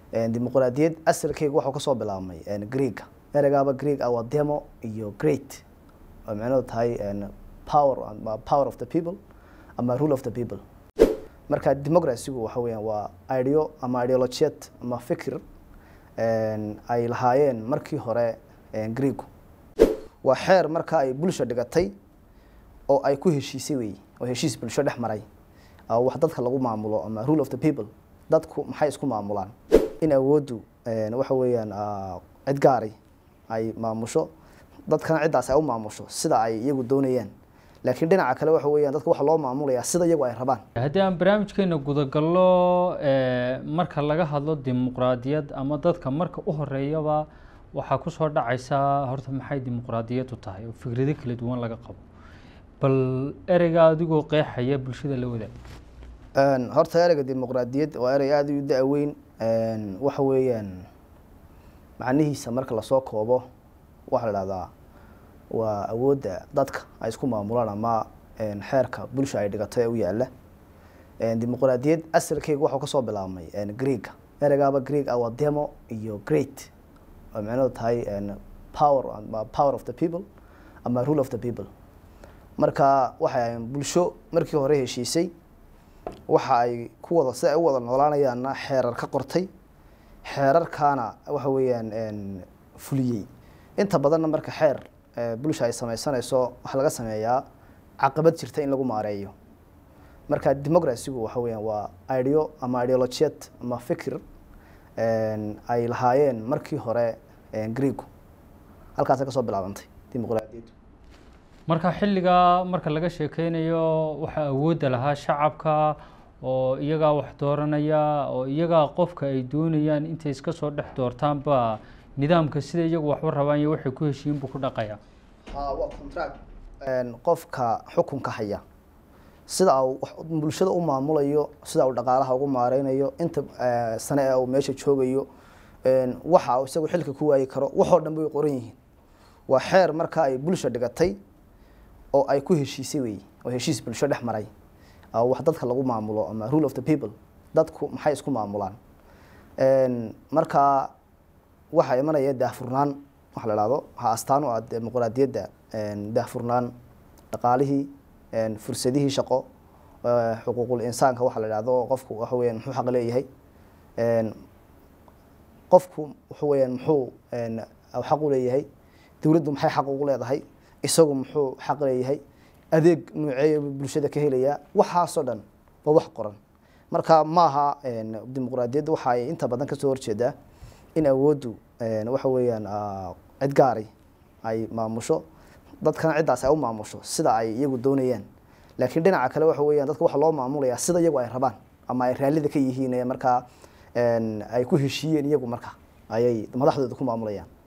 dimuqraadiyad asalkeyga waxuu kasoo bilaabmay greega ereygaaba greeg ah waa demo iyo great oo micnadu tahay power power of the people ama rule of the people marka democracygu waxa weeyaan waa ideo ama ideologiyad ama fikir ay lahaayeen markii hore greegu waa xeer marka ay bulsha dhigatay oo ay ku heshiisay wey oo heshiis bulsho dhex maray wax dadka lagu maamulo ama rule of the people dadku maxay isku maamulaan in awooddu waxa weeyaan cid gaari ay maamusho dadkana ciddaas ay u maamusho sida ay iyagu doonayaan laakiin dhinaca kale waxa weeyaan dadka waxa loo maamulayaa sida iyagu ay rabaan haddii aan barnaamijkeena gudagallo marka laga hadlo dimuqraadiyad ama dadka marka u horeeyaba waxaa kusoo dhacaysaa horta maxay dimuqraadiyaddu tahay oo fikrado kala duwan laga qabo bal ereyga adigoo qeexaya bulshada la wadaag horta ereyga dimuqraadiyad waa erey aada u da-weyn waxa weeyaan macnihiisa marka lasoo koobo waxaa la dhahdaa waa awoodda dadka ay isku maamulaan ama xeerka bulsha ay dhigato ee u yaala dimuqraadiyad asalkeyga waxuu kasoo bilaabmay greega ereygaaba greeg ah waa demo iyo great oo micnadu tahay power power of the people ama rule of the people marka waxay bulsho markii hore heshiisay waxa ay ku wada si ay u wada noolaanayaanna xeerar ka qortay xeerarkaana waxa weeyaan fuliyey inta badanna marka xeer bulsha ay sameysanayso waxaa laga sameeyaa caqabad jirta in lagu maareeyo marka democracygu waxa weeyaan waa ideo ama ideologiyad ama fikir ay lahaayeen markii hore greegu halkaasay kasoo bilaabantay dimuqraadiyaddu marka xilligaa marka laga sheekeynayo waxaa awoodda lahaa shacabka oo iyagaa wax dooranaya oo iyagaa qofka ay doonayaan intay iska soo dhex doortaanba nidaamka sida iyagu waxba rabaan iyo waxay ku heshiin buu ku dhaqaya waa contract qofka xukunka haya sida uu bulshada u maamulayo sida uu dhaqaalaha ugu maareynayo inta sane ee uu meesha joogayo waxa uu isagu xilka ku waayi karo waxoo dhan bay qoran yihiin waa xeer marka ay bulsha dhigatay oo ay ku heshiisay wey oo heshiis bulsho dhex maray wax dadka lagu maamulo ama rule of the people dadku maxay isku maamulaan marka waxaa imanaya daahfurnaan waxa la dhahdo waxaa astaan u ah dimuqraadiyadda daahfurnaan dhaqaalihii fursadihii shaqo xuquuqul insaanka waxa la dhahdo qofku waxa weeyaan muxuu xaq leeyahay qofku waxa weeyaan muxuu xaq u leeyahay dowladdu maxay xaq ugu leedahay isagu muxuu xaq leeyahay adeeg nuuceeya bulshada ka helayaa waxaasoo dhan waa wax qoran marka maaha dimuqraadiyadda waxa ay inta badan kasoo horjeedaa in awooddu waxa weeyaan cid gaari ay maamusho dadkana ciddaas ay u maamusho sida ay iyagu doonayaan laakiin dhinaca kale waxa weeyaan dadka waxa loo maamulayaa sida iyagu ay rabaan ama ay raallida ka yihiin markaa ay ku heshiiyeen iyagu marka ayay madaxdooda ku maamulayaan